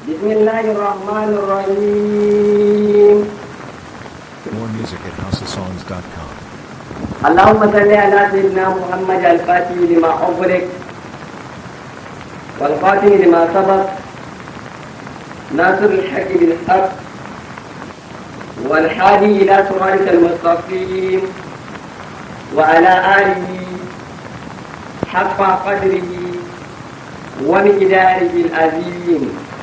بسم الله الرحمن الرحيم More music at houseofsongs.com. اللهم صل على سيدنا محمد الفاتح لما أغلق والخاتم لما سبق ناصر الحق بالحق والحادي إلى صراطك المستقيم وعلى آله حق قدره ومقداره العظيم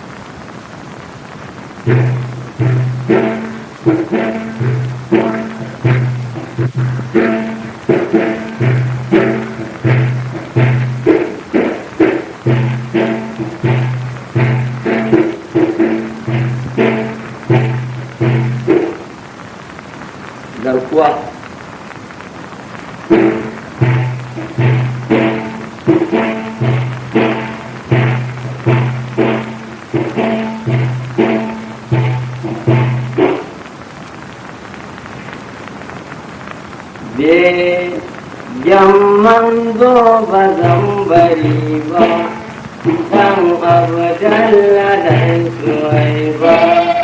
garkuwa be jamman zo ba zan bari ba dan abdalla da suwai ba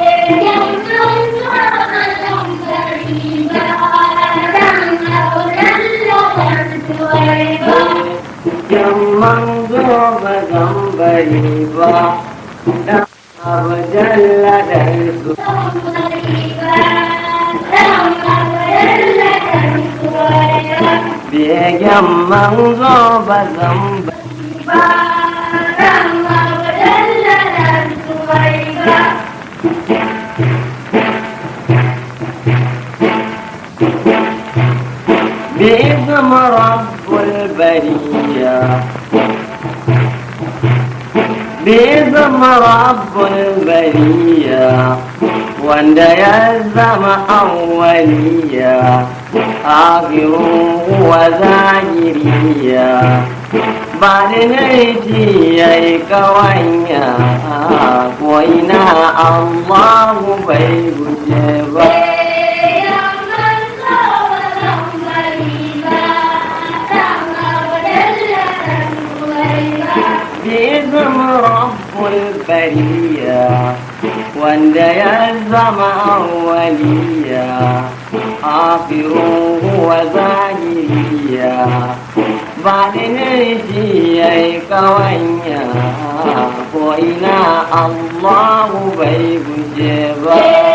jamman zo ba zan bari ba dan abdalla da suwai begen manzo ba zan bari باسم رب البرية باسم رب البرية wanda ya zama awwaliya akhiru wa zahiriya ba da naiti ya yi kawanya ko ina allahu bai guje ba باسم رب البرية wanda ya zama awwaliya afiru wa zahiriya ba da naiti ya yi kawanya ko ina allahu bai guje ba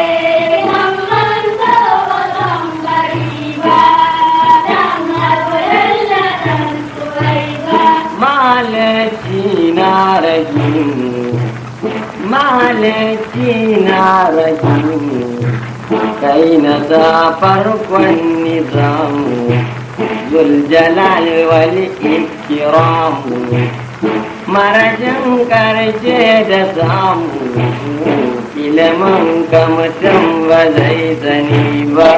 malaci na rahimu malaki na rahimu kai na ta farkon nizamu zuljalal wal ikiramu marajin karshe da samu ilimin ka mutum ba zai sani ba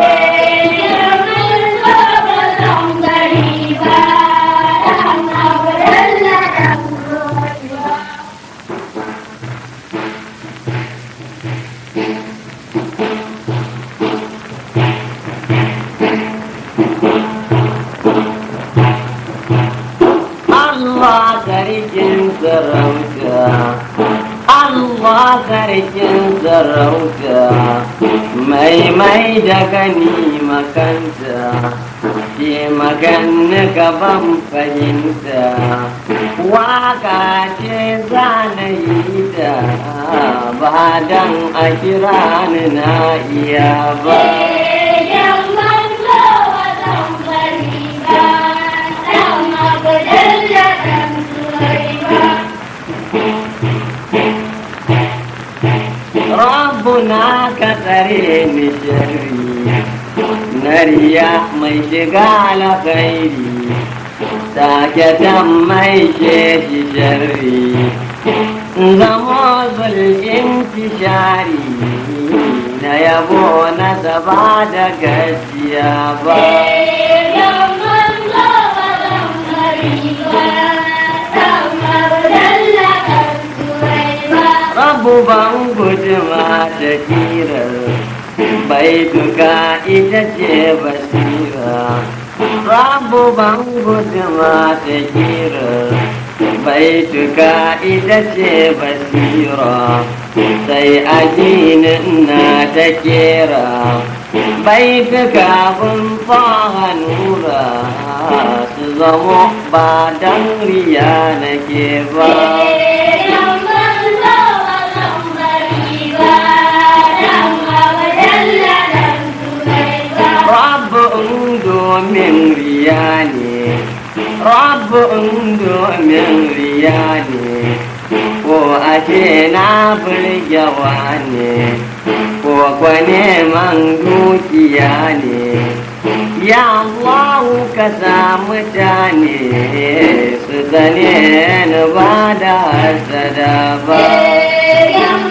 Allah sarkin sarauta Allah sarkin sarauta mai mai da gani makanta ke maganna gaban fahimta waka ce zanayi da ba dan a kira ni na iya ba rabbuna ka tsare ni sharri nariya mai shiga alkhairi saketan mai sheshi sharri zamo zulkin tishari na yabo na zaba da gaskiya ba rabu ban guduma da kirar bai duka ita ce basira rabu ban guduma da kirar baituka ita ce basira sai ajinin na ta kera baituka kun faha nura su zamo ba dan riya nake ba Rabbin domin riya ne, Rabbin domin riya ne, ko ake na burgewa ne, ko kwa neman dukiya ne. Ya Allahu ka sa mutane su zane ni ba da hasada ba.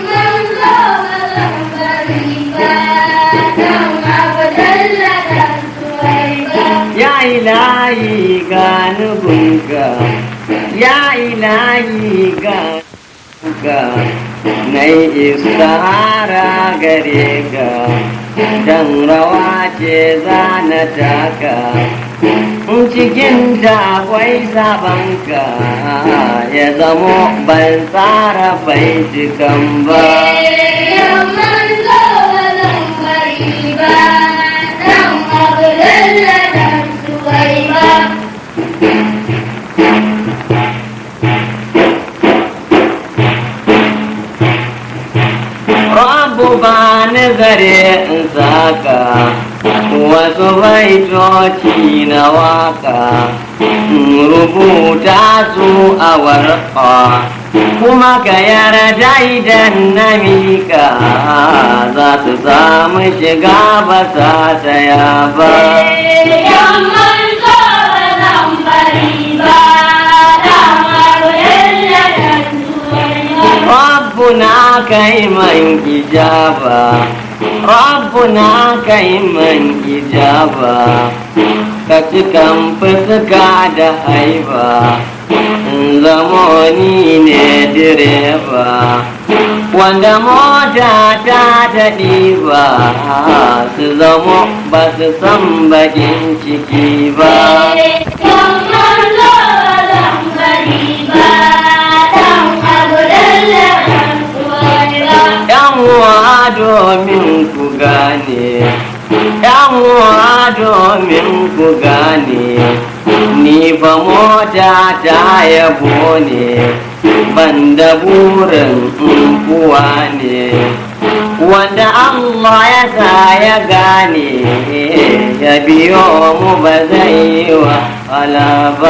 Ya ilahi ga nufinka, ya ilahi ga nufinka, na yi istihara gare ka, dan rawa ce za na taka. Cikin da akwai sabanka ya zamo ban tsara baitukan ba. Rabu ba ni zare in saka wasu baitoci na waka rubuta su a warƙa kuma ka yarda idan na mika za su samu shiga ba sa taya ba. Rabbuna kai man ijaba Rabbuna kai man ijaba ka cikan fuska da haiba zamoni ne direba wanda mota ta daɗi ba su zamo ba su san bakin ciki ba uwa domin ku gane uwa domin ku gane ni fa mota ta yabo ne ban da burin kuwa ne wanda Allah ya sa ya gane ya biyo mu ba zai yi wa ba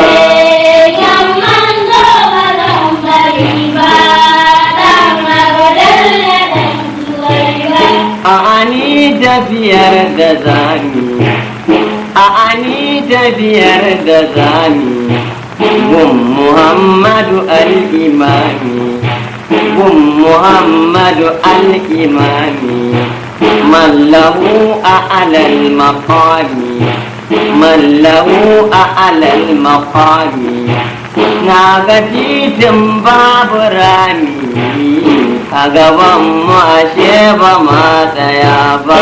A'ani tafiyar da zami, a'ani tafiyar da zami, gun Muhammadu al-Imami, gun Muhammadu al-Imami, mallahu a alal maqami, mallahu a alal maqami, na ga titin babu rami. a gaban mu ashe ba ma tsaya ba.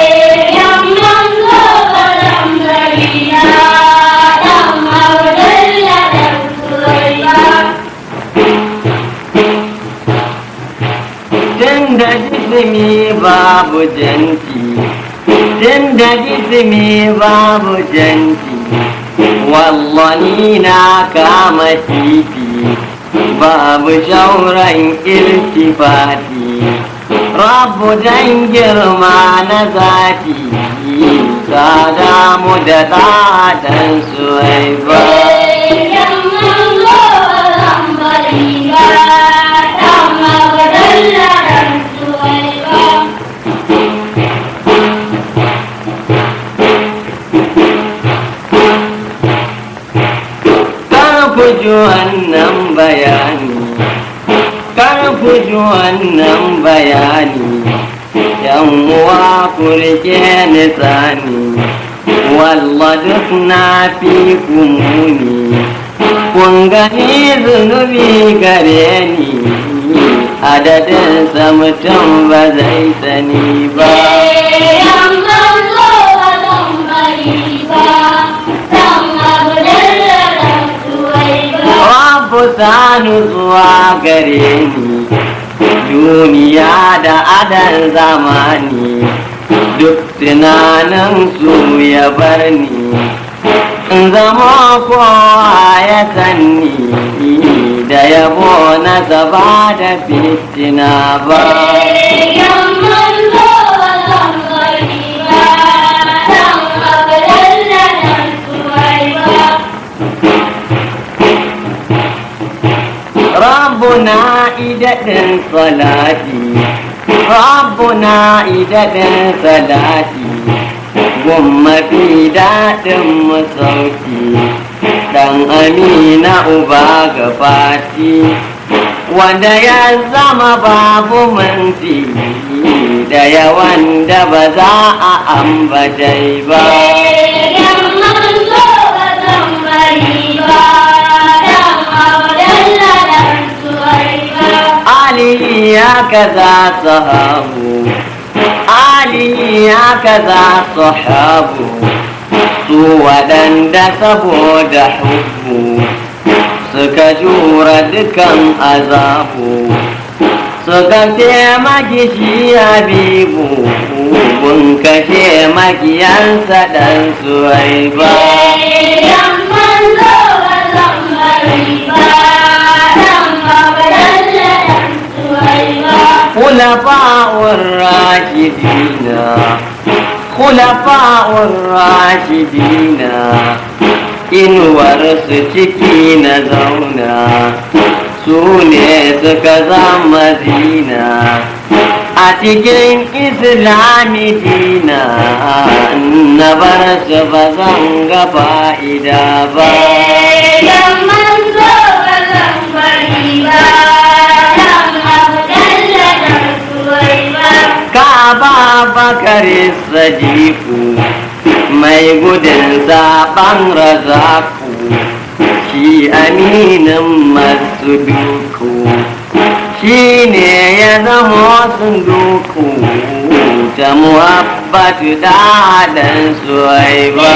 Tun da jisimi babu janti, tun da jisimi babu janti, wallani na kama titi. babu shauran iltifati rabu dan girma na zati ka damu da ɗadan suwai ba ku ji wannan bayani kar ku ji wannan bayani yan uwa ku rike ni tsani walla duk na fi kumuni kun gani zunubi gare ni adadin mutum ba zai sani ba Rabu sa nutsuwa gare ni duniya da adan zamani duk tunanin su ya bar ni in zama kowa ya sanni da yabo na zaba da fitina ba ربنا إدد صلاتي ربنا إدد صلاتي gumma fi daɗin masauki ɗan amina uba ga fati wanda ya zama babu manti da yawan da ba za a ambatai ba Ali ya kaza sahabu Ali ya kaza sahabu su waɗanda saboda hubbu suka jura dukan azabu suka taimaki shi habibu kun kashe makiyansa ɗan suwai ba خلفاء الراشدين خلفاء الراشدين inuwar su ciki na zauna su ne suka zama zina a cikin islami dina na bar su ba zan ga fa'ida ba Kaba bakari sadiku mai gudun zaɓen razaku shi aminin masu duku shi ne ya zama sun duku ta muhabbatu da ɗan suwaiba.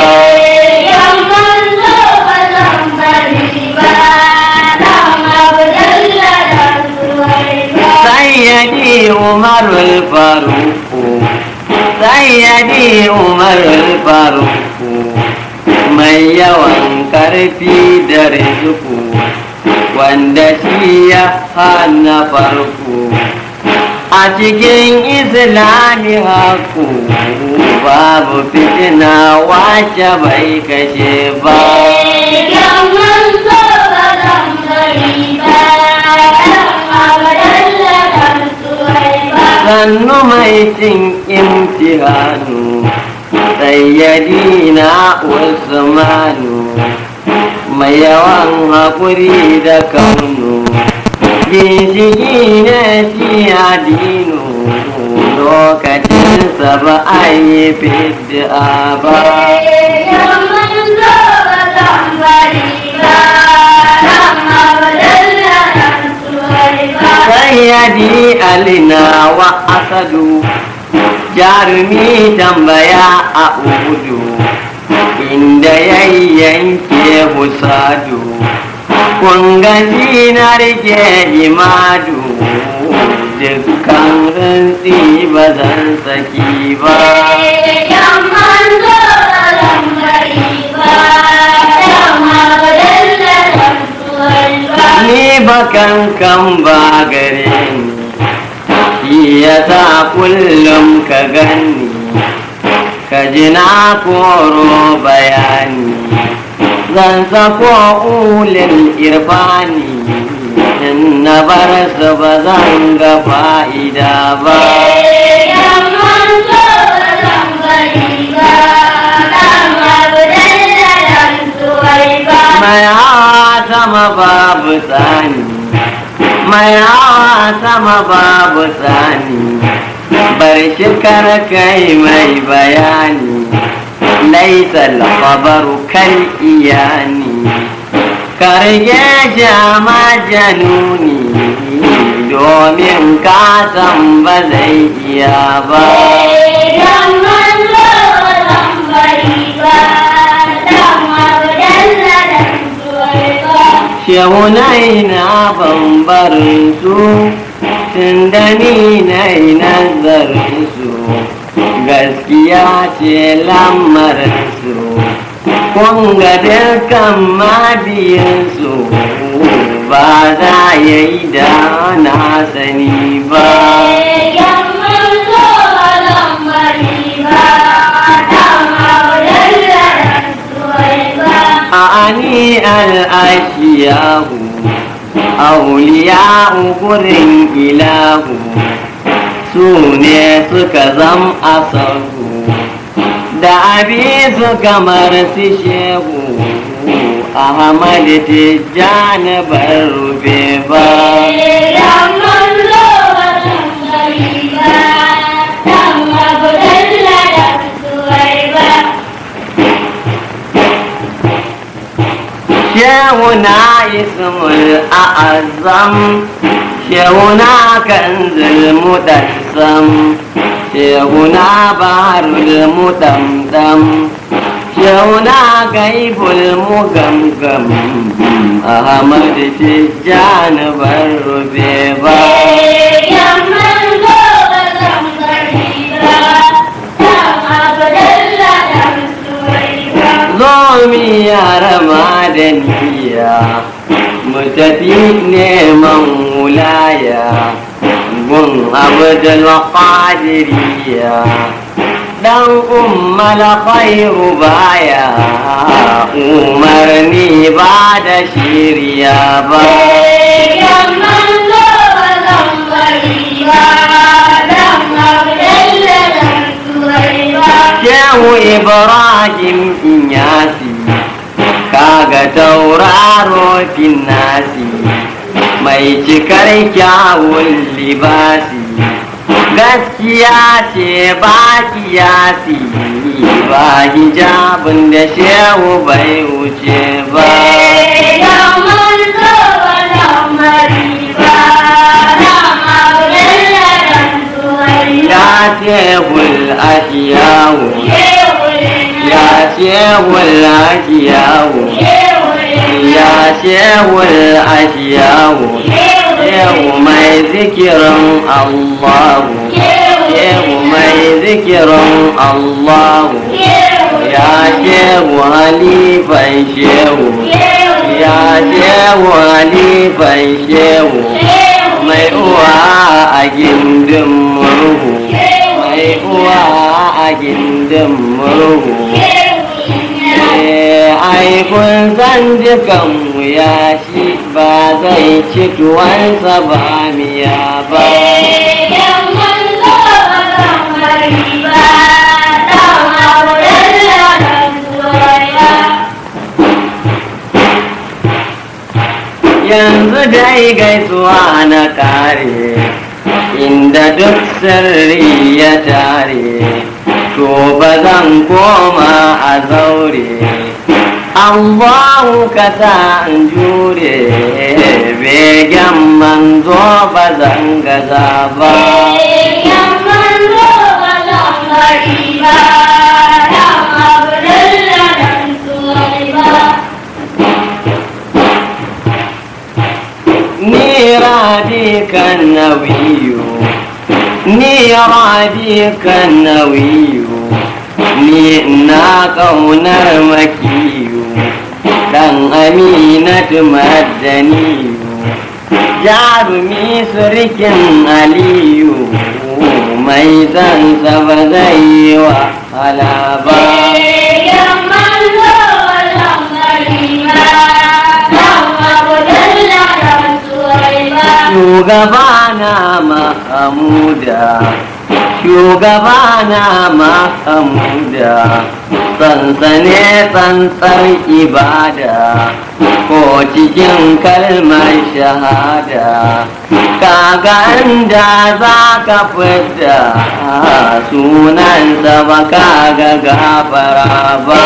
سيدي عمر الفاروق سيدي عمر الفاروق mai yawan karfi da rizuku wanda shi ya hana farko a cikin islami haku babu fitina wace bai kashe ba sannu mai cin imtihanu sayyadina usmanu mai yawan haƙuri da kaunu ginshiki ne shi adinu lokacinsa ba a yi fidda ba sayyadi alina wa asadu jarumi tambaya a udu inda ya yanke husadu kun gaji na rike imadu dukkan rantsi ba zan saki ba ni bakan kan ba gare ni shi ya sa kullum ka gani ka ji na koro bayani zan sako ulil irfani in na bar su ba zan ga fa'ida ba mai hawa sama babu tsani mai hawa sama babu tsani bar shi kai mai bayani laisa lafabaru kan iyani karge jama januni domin kasan ba zai iya ba shehunai na bambarin su tun da ni na yi nazarin su gaskiya ce lamarin su kun ga dukkan mabiyansu ba za ya yi da na sani ba أعني الأشياء أولياء قرن إله سوني سكزم أصره da abi su kamar su shehu ahmad tijjani bar rube ba shehu na ismul a'azam shehu na kanzul mudassam shehuna baharul mudamdam shehuna gaibul mugamgam ahmad tijjan bar rube ba zo mi yara madaniya mu tafi neman wulaya gun abdul qadiriya dan ummal khairu baya umarni ba da shiriya ba Shehu Ibrahim Inyasi kaga tauraro finnasi mai cikar kyawun libasi gaskiya ce ba kiyasi ba hijabin da shehu bai wuce ba ya shehul ashiyawu ya shehul ashiyawu ya shehul ashiyawu shehu mai zikirin allahu shehu mai zikirin allahu ya shehu halifan shehu ya shehu halifan shehu mai uwa a gindin murhu mai uwa a gindin murhu ai kun san dukan wuya shi ba zai ci tuwansa ba miya ba yanzu dai gaisuwa na kare inda duk sirri ya tare to ba zan koma a zaure Allahu ka sa in jure begen manzo ba zan gaza ba ni radi kan nawiyu ni radi kan nawiyu ni na ƙaunar makiyu dan aminatu madaniyu jarumi surkin aliyu mai zansa ba zai yi wahala ba shugabana mahamuda shugabana mahamuda sansane tsantsar ibada ko cikin kalmar shahada kaga inda za ka fita sunansa ba kaga gafara ba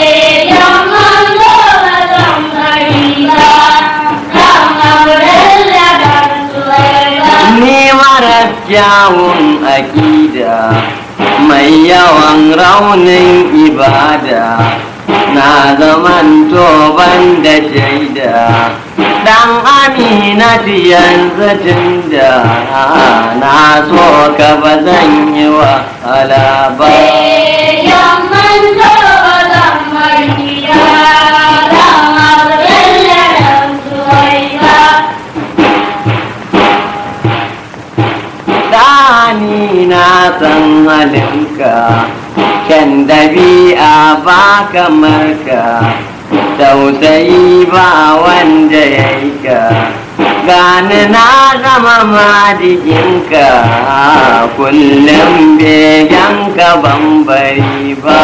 ni marar kyawun akida mai yawan raunin ibada na zaman toban da shaida Dan aminatu yanzu tun da na so ka ba zan yi wahala ba. Dani na san halinka, kyan dabi'a ba kamar ka, tausayi ba wanda ya yi ka. Gani na zama madiginka, kullum begenka ban bari ba.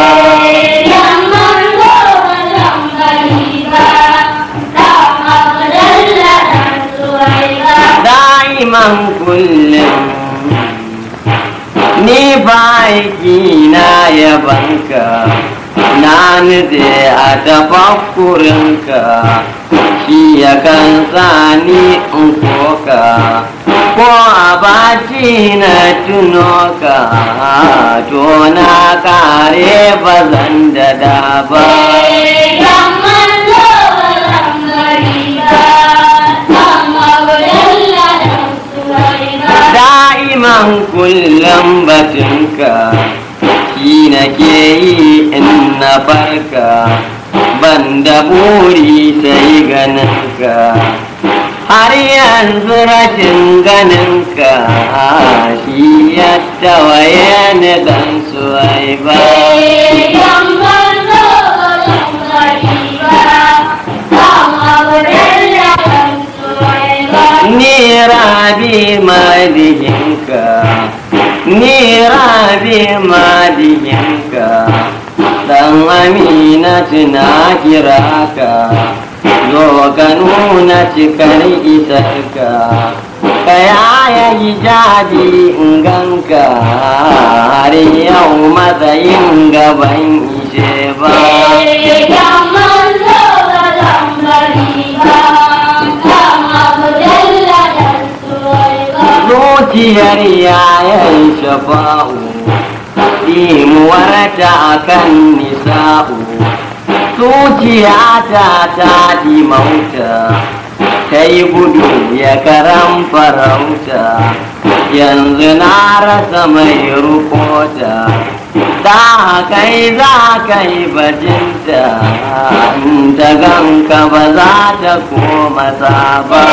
Da'iman kullum ni baiki na yabanka na nutse a tafakkurinka shi ya kan ni in koka ko a baci na tuno ka to na kare bazan da da ba da'iman kullum batunka shi nake yi in na farka ban da buri sai ganinka har yanzu rashin ganinka shi ya tawaye ni dan suwai ba ni rabi madihinka ni rabi madihinka dan amina na kira ka zo ka nuna cikar isarka ka yaya hijabi in ganka har yau matsayin gaban ishe ba zuciyar yayan shafa'u dimuwarta akan nisa'u zuciyata ta dimauta ta yi gudu ya karan farauta yanzu na rasa mai rukota da kai za ka yi bajinta ta ganka ba za ta koma ba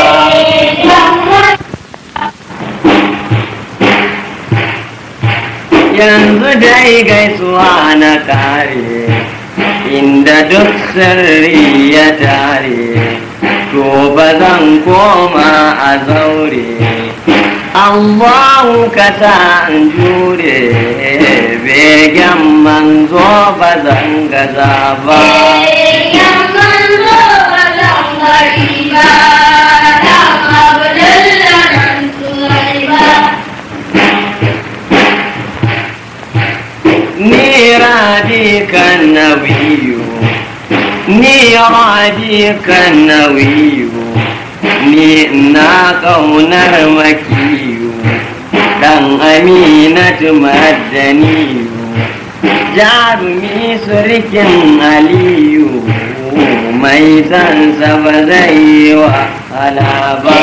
yanzu dai gaisuwa na kare inda duk sirri ya tare to ba zan koma a zaure Allahu ka sa in jure begen manzo ba zan gaza ba ni rabi kan nawiyu ni rabi kan nawiyu ni na ƙaunar makiyu dan aminatu madaniyu jarumi surkin aliyu mai sansa ba zai yi wahala ba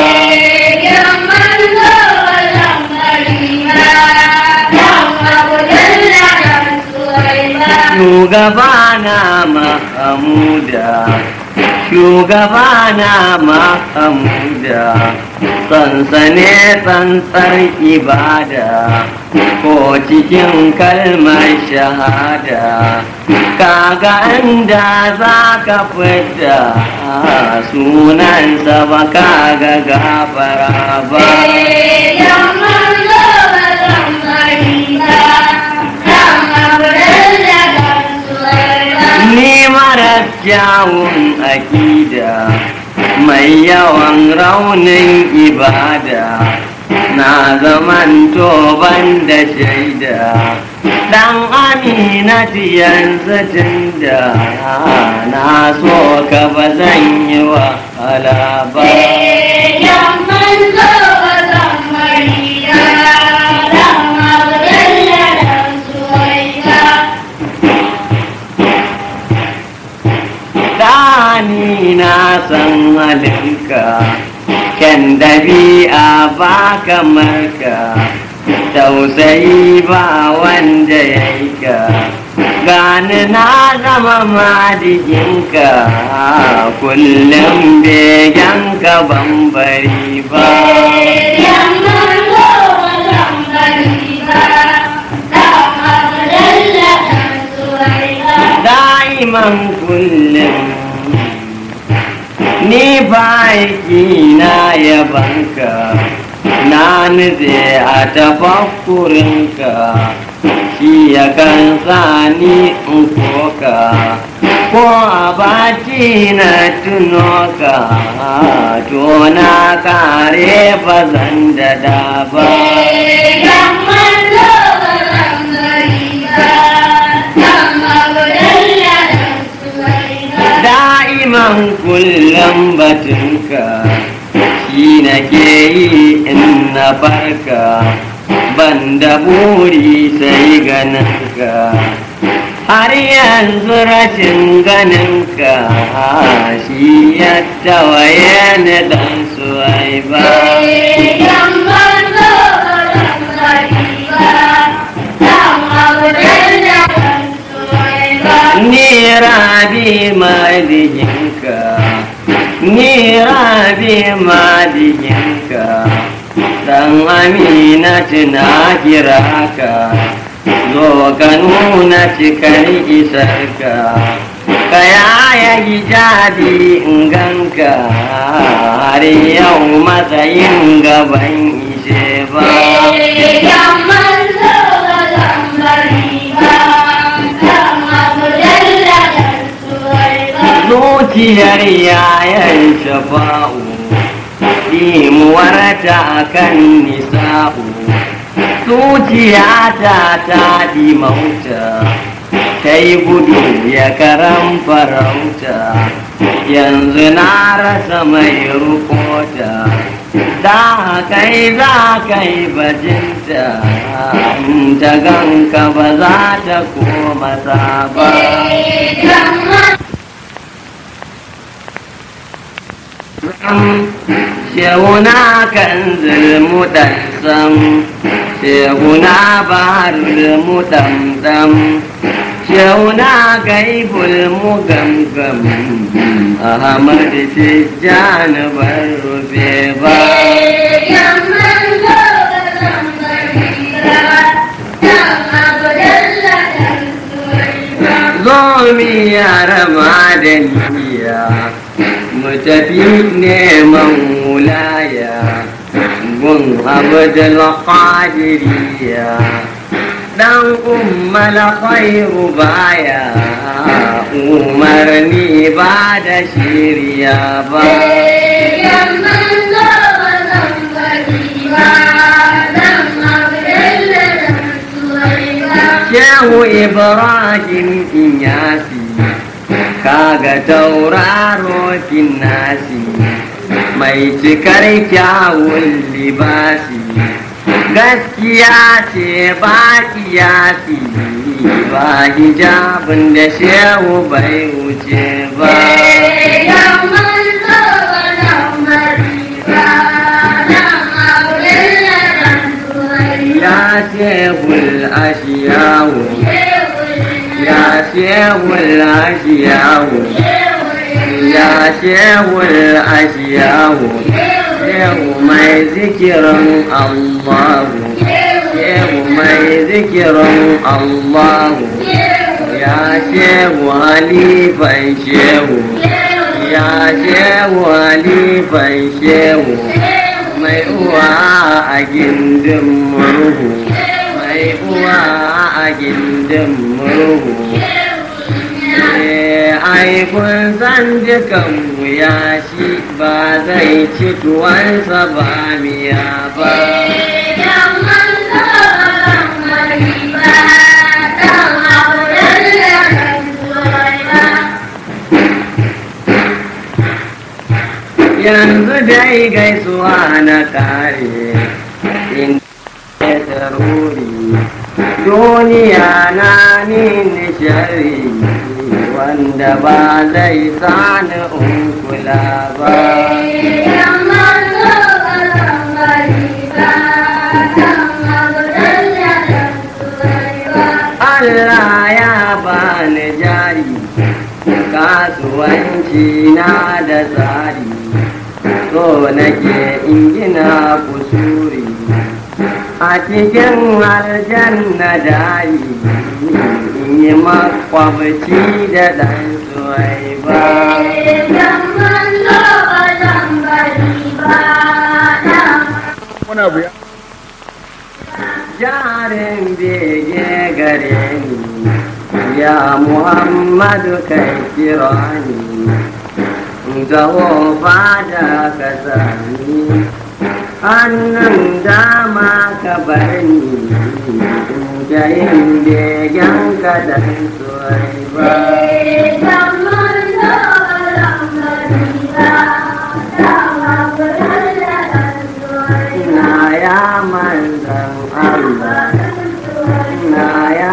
shugabana mahamuda shugabana mahamuda sansane tsantsar ibada ko cikin kalmar shahada kaga inda za ka fita sunansa ba kaga gafara ba ni mara kyawun akida mai yawan raunin ibada na zaman toban da shaida dan aminatu yanzu tun da na so ka ba zan yi wahala ba Dani na san halinka kyan dabi'a ba kamar ka tausayi ba wanda ya yi ka gani na zama madiginka kullum begen ka bambari ba da'iman kullum ni baiki na yabanka na nutse a tafakkurinka shi ya kan sani in koka ko a bati na tuno ka to na kare bazan da da ba da'iman kullum batunka shi nake yi in na farka ban da buri sai ganinka har yanzu rashin ganinka shi ya tawaye ni dan suwai ba ni rabi madiginka ni rabi madiginka dan amina na kira ka zo ka nuna cikar isarka ka yaya hijabi in ganka har yau matsayin gaban ishe ba zuciyar yayan shafa'u dimuwarta kan nisa'u zuciyata ta dimauta ta yi gudu ya karan farauta yanzu na rasa mai rukota da kai za kai bajinta ta ganka ba za ta koma ba shehuna kan zulmuɗansam shehuna barul muɗamɗam shehuna gaibul mugamgam ahmad tijjani bar rufe ba zo mi yara madaniya mu tafi neman wulaya gun abdul qadiriya dan ummal khairu baya umarni ba da shirya ba Shehu Ibrahim Inyasi kaga tauraro nasi mai cikar kyawun libasi gaskiya ce ba kiyasi ba hijabin da shehu bai wuce ba ya shehul ashiyawo ya shehul ashiyawo ya shehul ashiyawo shehu mai zikirin allahu shehu mai zikirin allahu ya shehu halifan shehu ya shehu halifan shehu mai uwa a gindin murhu mai uwa a gindin murhu ai kun san dukan wuya shi ba zai ci tuwansa ba miya ba yanzu dai gaisuwa na kare in daruri duniya na ni nishari wanda ba zai sani in kula ba Allah ya bani jari kasuwanci na da tsari so nake in gina kusuri a cikin aljanna dari in yi makwabci da ɗan suwai ba wani abu ya jarin bege gare ni ya muhammadu kai kira ni gaho fada ka sani hannun dama ka bar ni da yin begen ka da suwai ba na ya manzan Allah na ya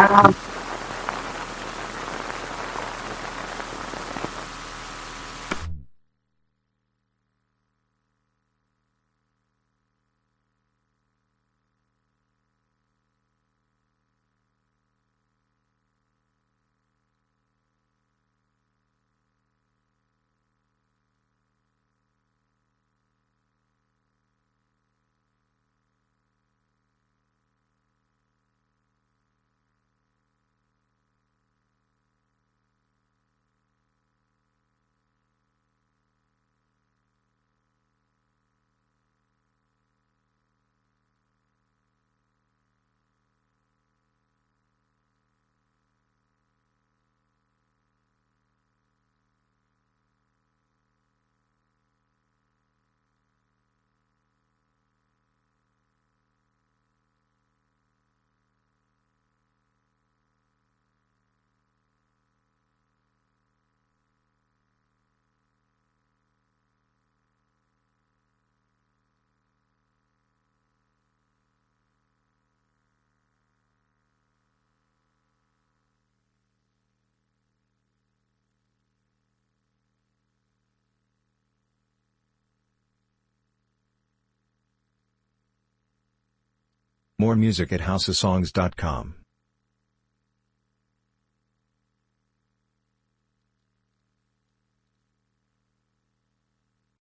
More music at houseofsongs.com.